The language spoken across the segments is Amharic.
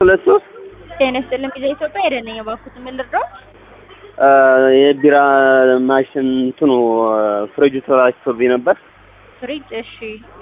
ሁለት ሶስት ጤና ይስጥልኝ ጊዜ ኢትዮጵያ ሄደን ነኝ እባክዎት ምን ልርዳዎት? የቢራ ማሽን እንትኑ ፍሪጁ ተበላሽቶብኝ ነበር ፍሪጅ እሺ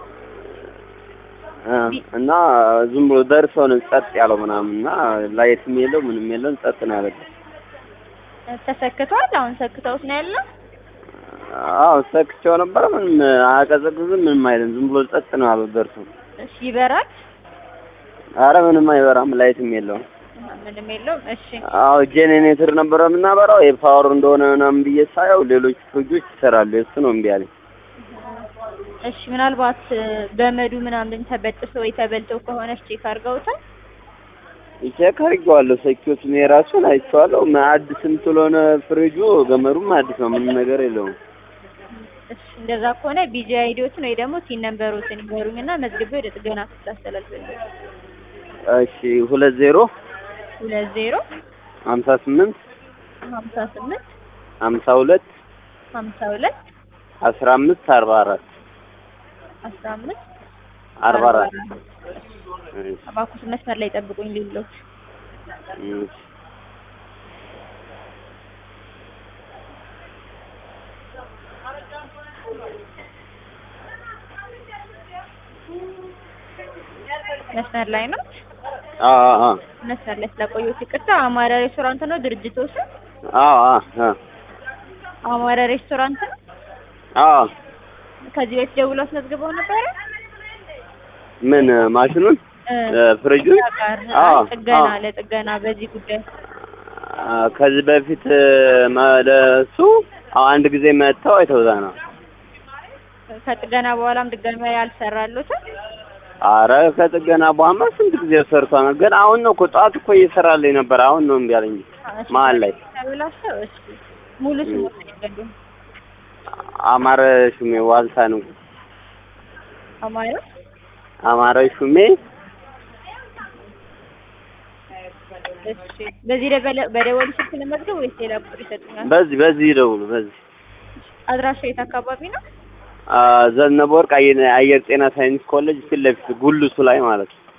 እና ዝም ብሎ ደርሶ ነው ጸጥ ያለው ምናምን እና ላይትም የለው ምንም የለውም ጸጥ ነው ያለው። ተሰክቷል። አሁን ሰክተውት ነው ያለው። አዎ ሰክቼው ነበረ። ምንም አያቀዘቅዝም፣ ምንም አይልም። ዝም ብሎ ጸጥ ነው ያለው ደርሶ። እሺ ይበራል? አረ ምንም አይበራም፣ ላይትም የለውም። ምንም የለውም። እሺ አዎ ጄኔሬተር ነበረ የምናበራው የፓወር እንደሆነ ምናምን ብዬ ሳየው ሌሎች ፍሪጆች ይሰራሉ። የእሱ ነው እምቢ አለኝ። እሺ ምናልባት ገመዱ ምናምን ተበጥሶ ወይ ተበልቶ ከሆነ ቼክ አድርገውታል? ቼክ አድርጌዋለሁ። ሰኪዎቹን የራሱን አይቼዋለሁ። አዲስም ስለሆነ ፍሪጁ ገመዱም አዲስ ነው፣ ምንም ነገር የለውም። እሺ እንደዛ ከሆነ ቢጂ አይዲዎትን ወይ ደግሞ ሲን ነምበሮትን ይገሩኝና መዝግቤ ወደ ጥገና ክፍል አስተላልፋለሁ። እሺ ሁለት ዜሮ ሁለት ዜሮ ሀምሳ ስምንት ሀምሳ ስምንት ሀምሳ ሁለት ሀምሳ ሁለት አስራ አምስት አርባ አራት አስራ አምስት አርባ አራት እባክዎት መስመር ላይ ጠብቁኝ ሌሎች መስመር ላይ ነው። አዎ አዎ መስመር ላይ ስለቆየሁት ይቅርታ። አማራ ሬስቶራንት ነው ድርጅቱ ስም? አዎ አዎ አማራ ሬስቶራንት ነው። አዎ ከዚህ በፊት ደውሎ አስመዝግበው ነበረ? ምን ማሽኑን ፍሪጁን? ጋር አዎ ጥገና አዎ ለጥገና በዚህ ጉዳይ ከዚህ በፊት ለሱ አንድ ጊዜ መጥተው አይተውታል ነው። ከጥገና በኋላም ድጋሚ ያልሰራሉትም አረ ከጥገና በኋላ ስንት ጊዜ ሰርቷል። ግን አሁን ነው እኮ ጠዋት እኮ እየሰራልኝ ነበር። አሁን ነው እምቢ አለኝ መሀል ላይ። ተብላሽተው እሺ ሙሉ ስሙ ይገዱ አማረ ሹሜ ዋልታ ነው። አማራ አማረ ሹሜ እሺ በዚህ ደበለ በደወሉ ስልክ ለመዝገብ ወይስ ሌላ ቁጥር ይሰጡኛል? በዚህ በዚህ ይደውሉ በዚህ አድራሻ የት አካባቢ ነው? ዘነበ ወርቅ አየር አየር ጤና ሳይንስ ኮሌጅ ፊት ለፊት ጉልሱ ላይ ማለት ነው።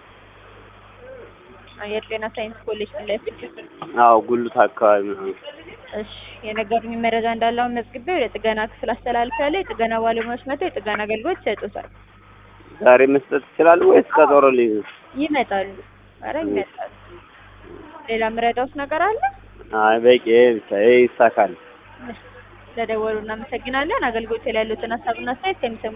አየር ጤና ሳይንስ ኮሌጅ ፊት ለፊት። አዎ ጉልት አካባቢ ነው። እሺ የነገሩኝ መረጃ እንዳለ አሁን መዝግቤ ወደ ጥገና ክፍል አስተላልፌያለሁ። የጥገና ባለሙያዎች መጥተው የጥገና አገልግሎት ይሰጡታል። ዛሬ መስጠት ይችላሉ ወይስ ቀጠሮ ልይዝ? ይመጣሉ። ኧረ ይመጣሉ። ሌላ ምረዳውስ ነገር አለ? አይ በቂ ይሄ ብቻ ይሄ ይሳካል። ስለደወሉ እናመሰግናለን። አገልግሎት ላይ ያሉትን ሀሳብና አስተያየት ከሚሰሙ